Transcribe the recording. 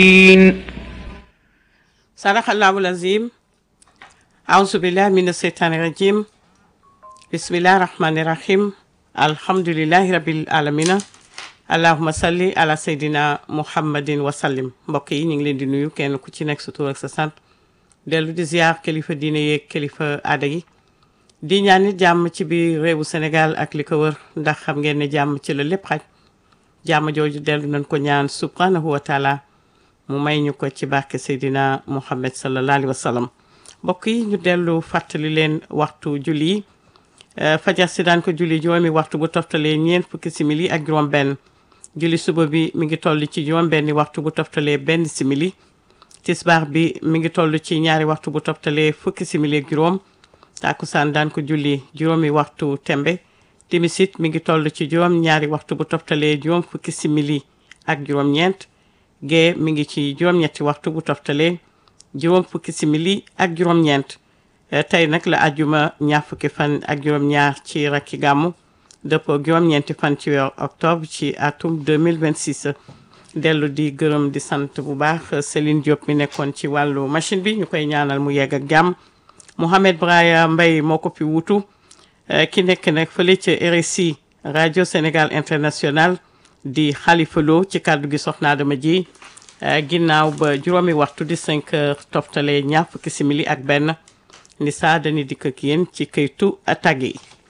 Sadaqallahul azim auzu billahi mina seytaani rajim bismillahi rahmani rahim alhamdulillahi rabbil alamina allahuma salli ala seydina muhammadin wa sallim mbokk yi ñu ngi leen di nuyu kenn ku ci nekk sa tur ak sa sant dellu di ziar kilifa diine yeeg kilifa aada yi di ñaan nit jàmm ci biir réewu Sénégal ak li ko wër ndax xam ngeen ne jàmm ci la lépp xaj jàmm jooju dellu nañ ko ñaan subhanahu wa taala mu may ñu ko ci barke Seydina Muhammad sallallahu alayhi wa sallam mbokk yi ñu dellu fàttali leen waxtu julli yi fajar si daan ko julli juróomi waxtu bu toftalee ñeent fukki simili ak juróom benn julli suba bi mi ngi toll ci juróom benni waxtu bu toftalee benn simili tisbaar bi mi ngi toll ci ñaari waxtu bu toftalee fukki simili ak juróom tàkkusaan daan ko julli juróomi waxtu tembe timisit mi ngi toll ci juróom ñaari waxtu bu toftalee juróom fukki simili ak juróom ñeent gee mi ngi ci juróom-ñetti waxtu bu toftalee juróom fukki simili ak juróom-ñeent tey nag la ajjuma ñaar fukki fan ak juróom-ñaar ci rakki gàmmu dëppoo juróom-ñeenti fan ci weeru octobre ci atum 2026 dellu di gërëm di sant bu baax Céline Diop mi nekkoon ci wàllu machine bi ñu koy ñaanal mu yegg ak jàmm Mouhamed Braya Mbaye moo ko fi wutu ki nekk nag fële ca RSI rajo Sénégal International di Khalifa Lo ci kàddu gi soxna Adama ji ginnaaw ba juróomi waxtu di 5 heures toftale ñaar fukki simili ak benn ni saa dañuy dikk ak yéen ci këytu tàgg yi